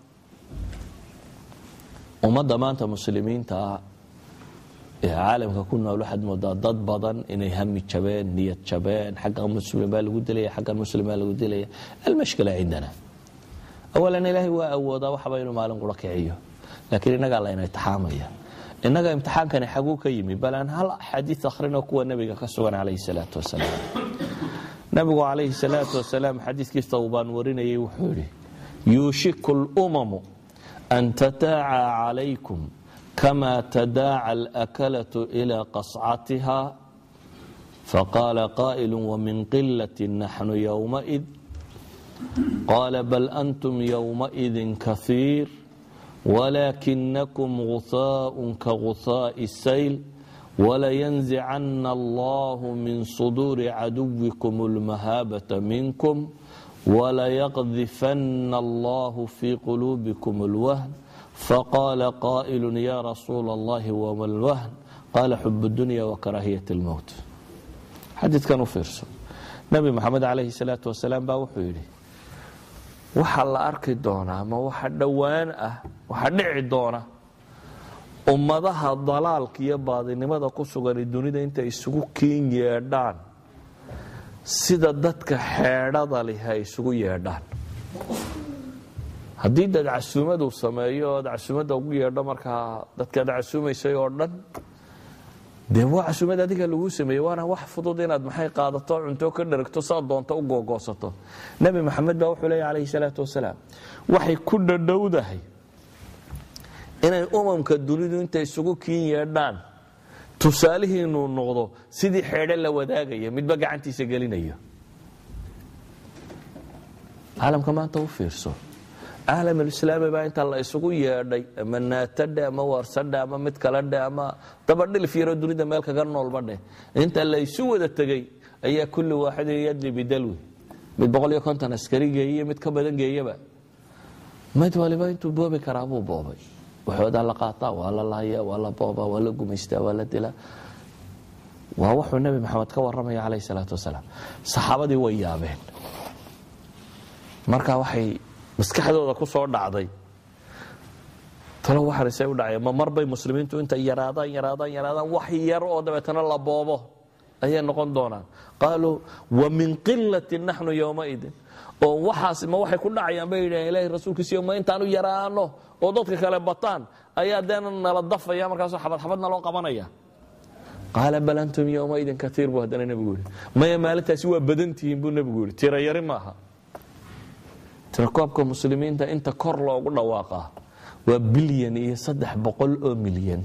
ummadda maanta muslimiinta ah ee caalamka ku nool waxaad moodaa dad badan inay hami jabeen niyad jabeen xagga muslim baa lagu dilaya xaggan muslim baa lagu dilaya almashkila cindana awalan ilaahay waa awoodaa waxba inuu maalin qura kiciyo laakiin innagaa layna itixaamaya innaga imtixaankani xaguu ka yimi bal aan hal xadiid akhrino kuwa nebiga ka sugan calayhi salaatu wasalaam nebigu calayhi salaatu wasalaam xadiidkii tawbaan warinayay wuxuu yidhi yuushiku lumamu an tataaca calaykum kama tadaaca alakalatu ila qascatiha faqaala qaa'ilu wamin qilati naxnu yowmaid qaala bal antum yowmaidin kahiir walaakinakum guhaaءun kaguhaaءi الsayl walayanzicana allahu min suduuri caduwikum اlmahaabata minkum walayaqdifana allahu fi quluubikum اlwahn faqaala qaa'ilu ya rasuula allahi wama lwahn qaala xub dunya wakaraahiyat اlmowt xadiidkan u fiirso nebi moxamed calayhi salaatu wasalaam baa wuxuu yidhi waxa la arki doonaa ama waxa dhowaan ah waxa dhici doona ummadaha dalaalka iyo baadinimada ku sugan dunida intay isugu kiin yeedhaan sida dadka xeedhada leh ay isugu yeedhaan haddii dad casuumaduu sameeyo ood casuumadda ugu yeedho markaa dadkaad casuumaysay oo dhan dee waa casuumad adiga laguu sameeyey waana wax fudud inaad maxay qaadato cunto ka dharagto saa doonto u googoosato nebi maxamed baa wuxuu leeya calayhi salaatu wasalaam waxay ku dhadhowdahay inay umamka dunidu intay isugu kiin yeedhaan tusaalihiinuu noqdo sidii xeedhe la wadaagaya midba gacantiisa gelinayo caalamka maanta u fiirso caalamulislaami baa inta la isugu yeedhay ama naatadhe ama warsadhe ama mid kale dhe ama dabadhilif yaroo dunida meel kaga noolba dheh inta la isu wada tegey ayaa kulli waaxidin yadli bidalwi mid boqol iyo konton askari geeye mid ka badan geeyaba mid waliba intuu boobi karaa buu boobay waxoodaa la qaataa waa la lahayaa waa la boobaa waa la gumaystaa waa la dilaa waa wuxuu nebi maxamed ka warramaya calayh salaatu wasalaam saxaabadii way yaabeen marka waxay maskaxdooda ku soo dhacday talo waxanisay u dhaceen ma marbay muslimiintu intay yaraadaan yaraadaan yaraadaan wax yar oo dabeetana la boobo ayay noqon doonaan qaaluu wa min qilatin naxnu yowmaidin oo waxaas ma waxay ku dhacayaan bay yidhaheen ilahi rasuulkiisiyo ma intaanu yaraano oo dadka kale bataan ayaa deena nala dafaya markaasoo xabad xabadna loo qabanaya qaala bal antum yowmaidin kaiir buu haddana nebigu yihi maya maalintaasi waa badantihiin buu nebigu yihi tira yari maaha tirakoobka muslimiinta inta kor loogu dhawaaqaa waa bilyan iyo saddex boqol oo milyan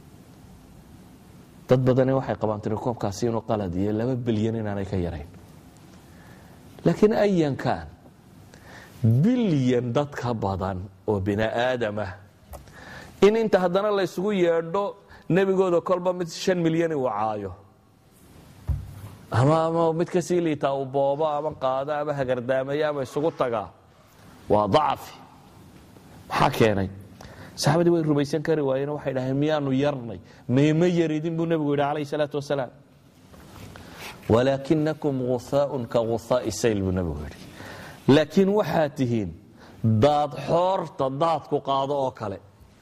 dad badani waxay qabaan tirakoobkaasi inuu qalad iyo laba bilyan inaanay ka yarayn laakiin ayankan bilyan dad ka badan oo bini aadamah in inta haddana la ysugu yeedho nebigooda kolba mid shan milyan uu caayo ama ama mid kasii liitaa uu boobo ama qaado ama hagardaamaya ama isugu tagaa waa dacfi maxaa keenay saxaabadii way rumaysan kari waayeen waxay dhaheen miyaanu yarnay meema yaridin buu nebigu yidhi calayh salaatu wasalaam walaakinakum guhaaun ka guhaai sayl buu nebigu yidhi laakiin waxaad tihiin daad xoorta daadku qaado oo kale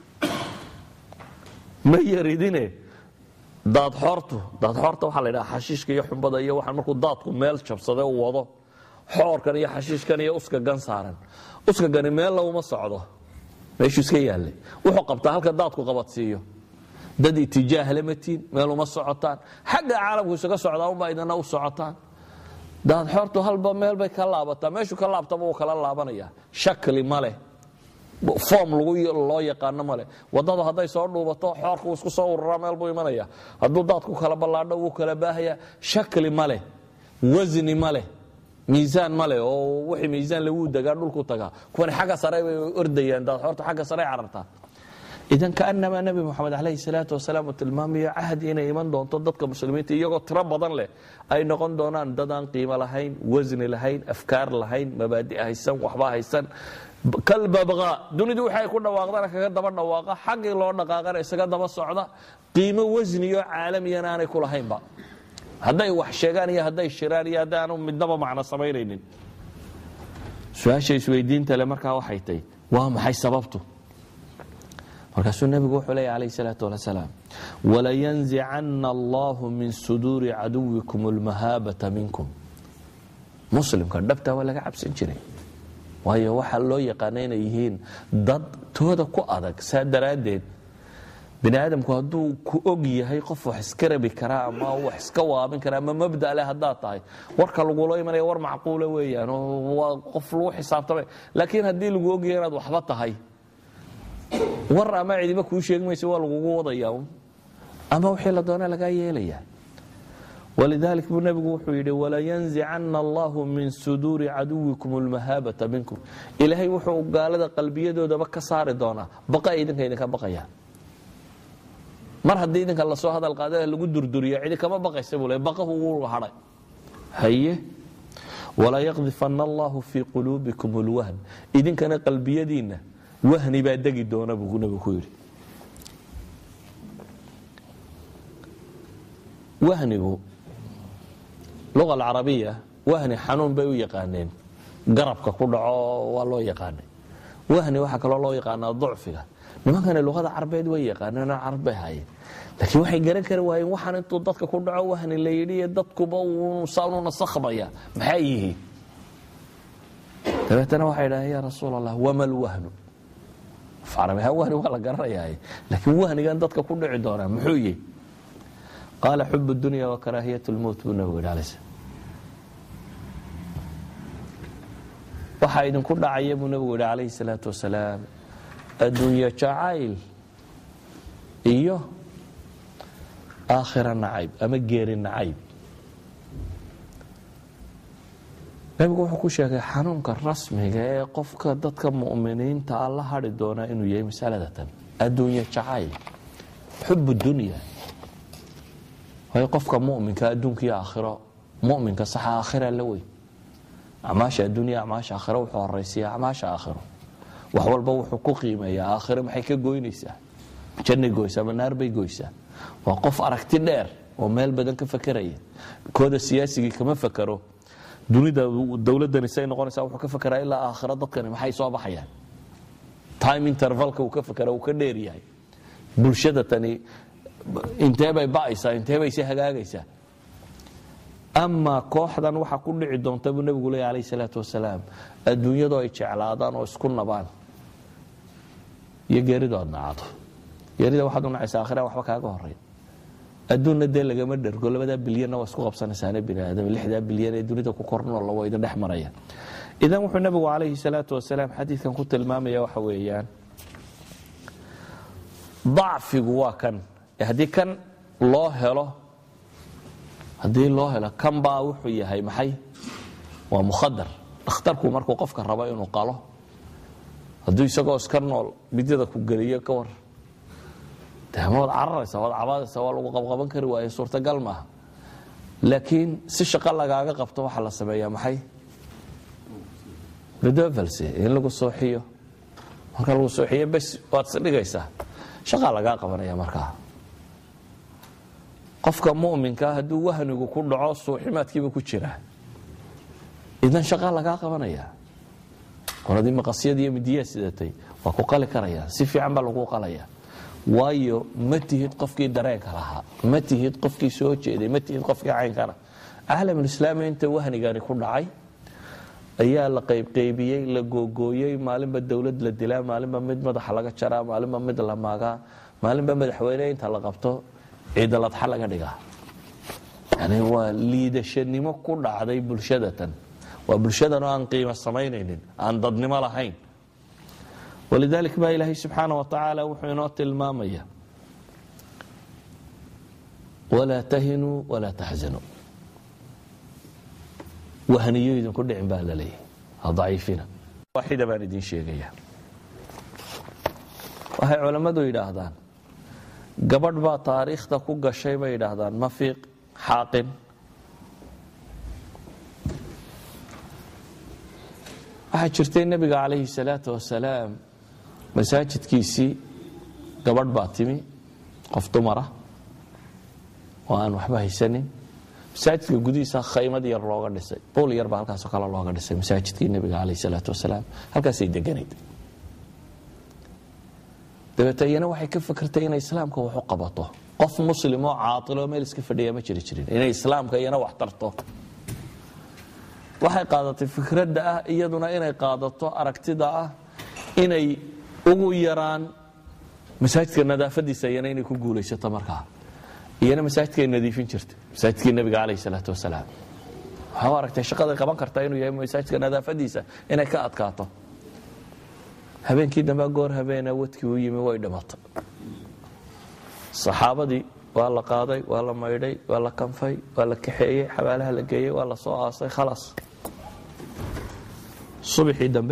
ma yaridine daadxoortu daadxoorta waxaa la ydhaha xashiishka iyo xumbada iyo waxaan markuu daadku meel jabsade u wado xoorkan iyo xashiishkan iyo uska gan saaran uska gani meel laguma socdo meeshuu iska yaallay wuxuu qabtaa halka daadku qabadsiiyo dad itijaahle matiin meel uma socotaan xagga caalamku isaga socdaa unbaa idana u socotaan daadxoortu halba meel bay ka laabataa meeshuu ka laabtaba uu kala laabanaya shakli ma leh foom loo yaqaano male wadadu hadday soo dhuubato xoorku isku soo ururaa meel buu imanaya hadduu daadku kala ballaadho wuu kala baahaya shakli ma leh wasni ma leh miisaan ma leh oo wixii miisaan lagu degaa dhulku tagaa kuwani xagga sare bay ordayaan daadxoortu xagga sare carartaa idan kaanamaa nebi moxamed calayhi salaatu wasalaam uu tilmaamayo cahdi inay iman doonto dadka muslimiinta iyagoo tiro badan leh ay noqon doonaan dad aan qiimo lahayn wasni lahayn afkaar lahayn mabaadi haysan waxba haysan kalbabqa dunidu waxay ku dhawaaqdana kaga daba dhawaaqa xaggii loo dhaqaaqana isaga daba socda qiimo wasniyo caalamiyana aanay ku lahaynba hadday wax sheegaan iyo hadday shiraan iyo hadday aanu midnaba macno samaynaynin su-aasha isweydiinta le markaa waxay tahy waa maxay sababtu markaasuu nebigu wuxuu leeya calayh salaatu wasalaam walayanzicana allahu min suduuri caduwikum almahaabata minkum muslimka dhabtaa waa laga cabsan jiray waayo waxaa loo yaqaana inay yihiin dad tooda ku adag saa daraaddeed bini aadamku hadduu ku og yahay qof wax iska rabi karaa ama wax iska waabin karaa ama mabda leh haddaad tahay warka lagula imanaya war macquula weeyaan oo waa qof lagu xisaabtamay laakiin haddii lagu ogyahay inaad waxba tahay war ama cidiba kuu sheegi maysa waa lagugu wadaya ama wixii la doona lagaa yeelaya walidalik buu nebigu wuxuu yidhi walayanzicana allahu min suduuri caduwikum almahaabata minkum ilaahay wuxuu gaalada qalbiyadoodaba ka saari doonaa baqa idinka idinka baqaya mar haddii idinka lasoo hadal qaada lagu durduriyo cidi kama baqaysa buu le baqahu wuu hadhay haye walaa yaqdifana allahu fii quluubikum lwahn idinkana qalbiyadiinna wahni baa degi doona buu nebigu ku yidhi wahnigu luga alcarabiya wahni xanuun bay u yaqaaneen garabka ku dhaco waa loo yaqaanay wahni waxaa kaloo loo yaqaanaa ducfiga nimankani luqada carbeed way yaqaaneen oo carab bay haayeen laakiin waxay garan kari waayeen waxaan intuu dadka ku dhaco wahni la yidhi iyo dadkuba saanu nasakhmaya maxay yihiin dabeetana waxay idhaaheen yaa rasuul allah wama lwahnu afcarabiha wahni waa la garanayaa laakiin wahnigan dadka ku dhici doonaa muxuu yihi qaala xub dunya wa karaahiyat lmowt buu nabigu yidhi alay slam waxaa idinku dhacaya buu nabigu yidhi calayhi salaatu wasalaam adduunyo jacayl iyo aakhira nacayb ama geeri nacayb nebigu wuxuu ku sheegay xanuunka rasmiga ee qofka dadka mu'miniinta a la hadhi doonaa inuu yahay masaladatan adduunye jacayl xubu dunya waayo qofka muminka adduunka iyo aakhiro muminka saxa aakhira la weyn acmaasha adduunya acmaasha aakhiro wuxuu horaysiya acmaasha aakhiro wax walba wuxuu ku qiimeeyaa aakhiro maxay ka goynaysaa jannay goysaa ma naar bay goysaa waa qof aragti dheer oo meel badan ka fakeraya kooda siyaasigii kama fakero dunida dowladani say noqonaysaa wuxuu ka fakeraa ilaa aakhiro dadkani maxay soo baxayaan time intervalka uu ka fakera uu ka dheer yahay bulshada tani intee bay ba'aysaa intee bay si hagaagaysaa amaa kooxdan waxaa ku dhici doonta buu nebigu leeya alayh salaatu wasalaam adduunyadoo ay jeclaadaan oo isku nabaan iyo geeridu aad nacado geerida waxaad u nacaysa akhira waxba kaaga horey adduunna dee lagama dhergo labadaa bilyanna waa isku qabsanaysaane bini aadam lixdaa bilyan ee dunida ku kornool waa idin dhex maraya idan wuxuu nebigu calayhi salaatu wasalaam xadiidkan ku tilmaamaya waxa weeyaan dacfigu waa kan haddii kan loo helo haddii loo helo kan baa wuxuu yahay maxay waa mukhadar dhakhtarku markuu qofka rabo inuu qalo hadduu isagoo iska nool midyada ku geliyo ka war de ma wad cararaysa waad cabaadaysa waa lagu qabqaban kari waaye suurtagal maaha laakiin si shaqo lagaaga qabto waxaa la sameeyaa maxay redovelse in lagu sooxiyo marka lagu sooxiyo bes waad isdhigaysaa shaqaa lagaa qabanaya markaa qofka muminkaa hadduu wahnigu ku dhaco suuximaadkiiba ku jira idan shaqaa lagaa qabanaya qoladii maqasyada iyo midiyaa sidatay waa ku qali karaya si fiican baa lagu qalaya waayo ma tihid qofkii dareenka lahaa ma tihid qofkii soo jeeday ma tihid qofkii caynkana caalamulislaami inta wahnigani ku dhacay ayaa la qaybqaybiyey la googooyey maalinba dowlad la dilaa maalinba mid madaxa laga jaraa maalinba mid la maagaa maalinba madaxweyne inta la qabto ciidaladxa laga dhigaa yani waa liidashanimo ku dhacday bulshadatan waa bulshadan oo aan qiimo samaynaynin aan dadnimo lahayn walidalik baa ilaahay subxaana wa tacaala wuxuu inoo tilmaamaya walaa tahinuu walaa taxzanuu wahniyo idinku dhicin baa la leeyahay ha daciifina waaxida baan idin sheegaya waxay culammadu yidhaahdaan gabadh baa taariikhda ku gashay bay yidhaahdaan mafiiq xaaqin waxaa jirtay nebiga calayhi salaatu wasalaam masaajidkiisii gabadh baa timi qof dumara oo aan waxba haysanin masaajidka gudihiisa khaymad yar looga dhisay buul yar baa halkaasoo kale looga dhisay masaajidkii nebiga calayhi salaatu wasalaam halkaasay deganayd dabeete iyana waxay ka fakertay inay islaamka wax u qabato qof muslim oo caailoo meel iska fadhiya ma jiri jirin inay islaamka iyana wax tarto waxay qaadatay fikradda ah iyaduna inay qaadato aragtida ah inay ugu yaraan masaajidka nadaafadiisa iyana inay ku guulaysato markaa iyana masaajidkay nadiifin jirta masaajidkii nebiga calayh salaatu wasalaam waxaa u aragtay shaqaday qaban kartaa inuu yahay masaajidka nadaafadiisa inay ka adkaato habeenkii dambe goor habeena wadkii u yimi way dhimatay saxaabadii waa la qaaday waa la maydhay waa la kanfay waa la kaxeeyey xabaalaha la geeyey waa la soo aasay khalaas subaxii dambe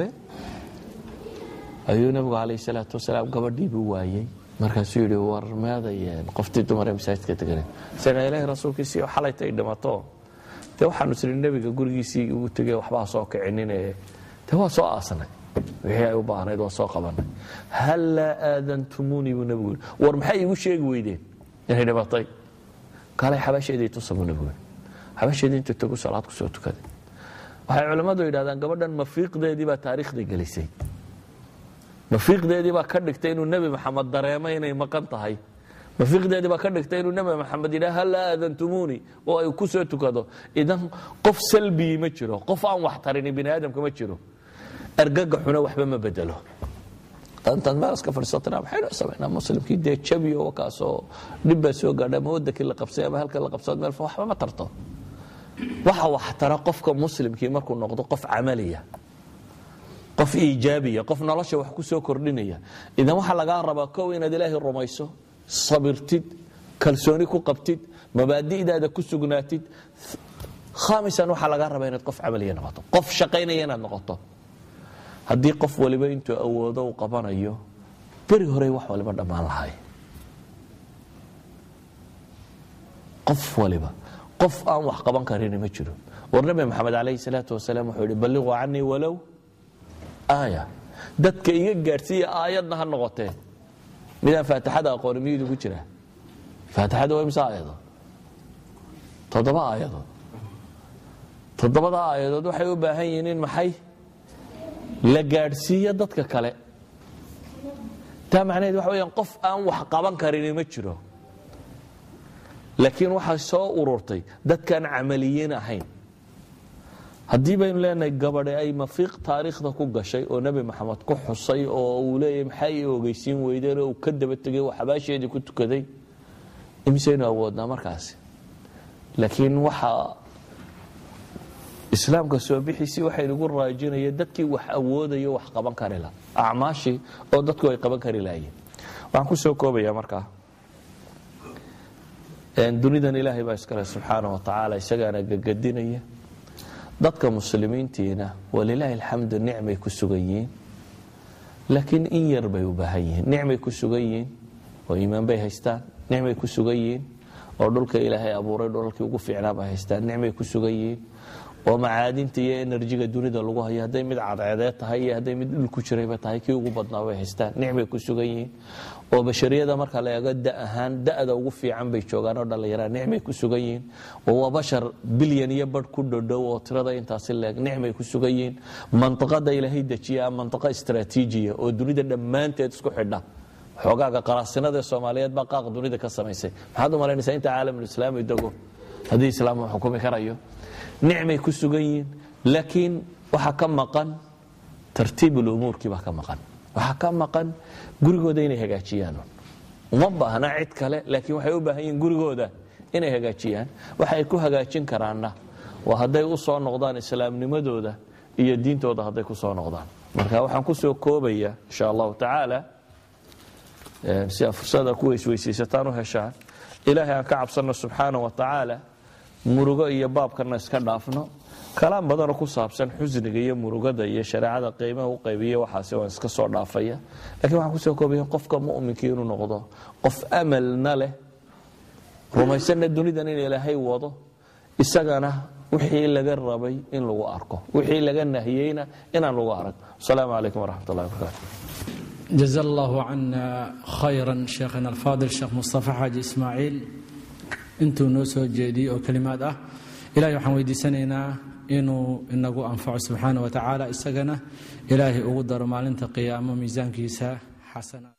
ayuu nabigu calayh salaatu wasalaam gabadhiibuu waayey markaasuu yidhi war meeday qoftii dumar ee masaajidka teganay isaga ilaahay rasuulkiisii xalayta ay dhimato dee waxaanu siri nebiga gurigiisii ugu tegey waxbaa soo kicinine dee waa soo aasnay wixii ay u baahnayd waa soo qabanay hal laa aadantumuunii buu nebigu yidhi war maxay iigu sheegi weydeen inay dhimatay kaalay xabaasheedii tusa buu nebigu yidhi xabaasheedii intuu tagu salaad ku soo tukaday waxay culammadu yidhahdaan gabadhan mafiiqdeedii baa taariikhda gelisay mafiiqdeedii baa ka dhigtay inuu nebi maxamed dareemo inay maqan tahay mafiiqdeedii baa ka dhigtay inuu nebi maxamed yidhaha hal laa aadantumuunii oo ay ku soo tukado idan qof salbigii ma jiro qof aan wax tarini bini aadamka ma jiro argagaxuna waxba ma bedelo intaad meel iska fadhiisatana maxaynu samaynaa muslimkii dee jabiyo wakaasoo dhib baa soo gaadha ama wadankii la qabsay ama halkan la qabsado meel waxba ma tarto waxa wax tara qofka muslimkii markuu noqdo qof camaliya qof iijaabiya qof nolosha wax ku soo kordhinaya idan waxaa lagaa rabaa kow inaad ilaahay rumayso sabirtid kalsooni ku qabtid mabaadi'daada ku sugnaatid khaamisan waxaa laga rabaa inaad qof camaliya noqoto qof shaqaynaya inaad noqoto haddii qof waliba intuu awoodo uu qabanayo beri horey wax waliba dhammaan lahay qof waliba qof aan wax qaban karini ma jiro war nabi maxamed calayhi salaatu wasalaam wuxuu yihi balliquu canii walow aaya dadka iga gaadhsiiya aayadna ha noqotee midaan faatixada aqooni miyuu idigu jiraa faatixada waa imse aayadood toddoba aayadood toddobada aayadood waxay u baahan yihiin in maxay la gaadhsiiyo dadka kale taa macnaheed waxa weyaan qof aan wax qaban karini ma jiro laakiin waxaa soo ururtay dadkaan camaliyiin ahayn haddii baynu leenahay gabadhe ay mafiiq taariikhda ku gashay oo nebi maxamed ku xusay oo uu leeyahy maxay i ogeysiin weydeen oo uu ka daba tegay oo xabaasheedii ku tukaday imisaynu awoodnaa markaasi laakiin waxaa islaamka soo bixiisii waxay nagu raajinaya dadkii wax awoodayo wax qaban kari la acmaashii oo dadku ay qaban kari lahayiin waxaan ku soo koobaya markaa dunidan ilaahay baa iskale subxaana wa tacaala isagaana gagadinaya dadka muslimiintiina walilaahi alxamdu nicmay ku sugan yihiin laakiin in yar bay u baahan yihiin nicmay ku sugan yihiin oo iimaan bay haystaan nicmay ku sugan yihiin oo dhulka ilaahay abuuray dhulalkii ugu fiicnaa bay haystaan nicmay ku sugan yihiin oo macaadinta iyo enerjiga dunida lagu hayo hadday mid cadceedeed tahay iyo hadday mid dhul ku jirayba tahay kii ugu badnaa bay haystaan nicmay ku sugan yihiin oo bashariyada marka la eego da ahaan da'da ugu fiican bay joogaan oo dhallinyaraa nicmay ku sugan yihiin oo waa bashar bilyan iyo badh ku dhodhow oo tirada intaasi leeg nicmay ku sugan yihiin mantiqada ilaahay dejiya mantiqo istraatiijiya oo dunida dhammaanteed isku xidha xoogaaga qaraasinada ee soomaaliyeed baa qaaq dunida ka samaysay maxaad u malaynaysaa inta caalamulislaami dego haddii islaam uu xukumi karayo nicmay ku sugan yihiin laakiin waxaa ka maqan tartiibulumuurkii baa ka maqan waxaa ka maqan gurigooda inay hagaajiyaan uma baahna cid kale laakiin waxay u baahan yihiin gurigooda inay hagaajiyaan waxa ay ku hagaajin karaanna waa hadday u soo noqdaan islaamnimadooda iyo diintooda hadday ku soo noqdaan marka waxaan ku soo koobaya insha allahu tacaala si aa fursada ku weysweysiisataan u heshaan ilaahay aan ka cabsanno subxaana wa tacaala murugo iyo baabkana iska dhaafno kalaam badanoo ku saabsan xusniga iyo murugada iyo shareecada qiimaha u qaybiya waxaasi waan iska soo dhaafaya lakiin waxaan kusoo koobaya qofka mu'minkii inuu noqdo qof amalna leh rumaysanna dunidan in ilaahay wado isagana wixii laga rabay in lagu arko wixii laga nahiyeyna inaan lagu arag asalaamu calaykum waraxmat ullahi wabarakaatu جزا الله عنا خيرا شيخنا الفاضل شيخ مصطفى حاجي إسماعيل intuu noo soo jeediyey oo kelimaad ah ilahay waxaan weydiisanaynaa inuu inagu anfaco subxaana wa tacaala isagana ilaahay ugu daro maalinta qiyaamo miisaankiisa xasana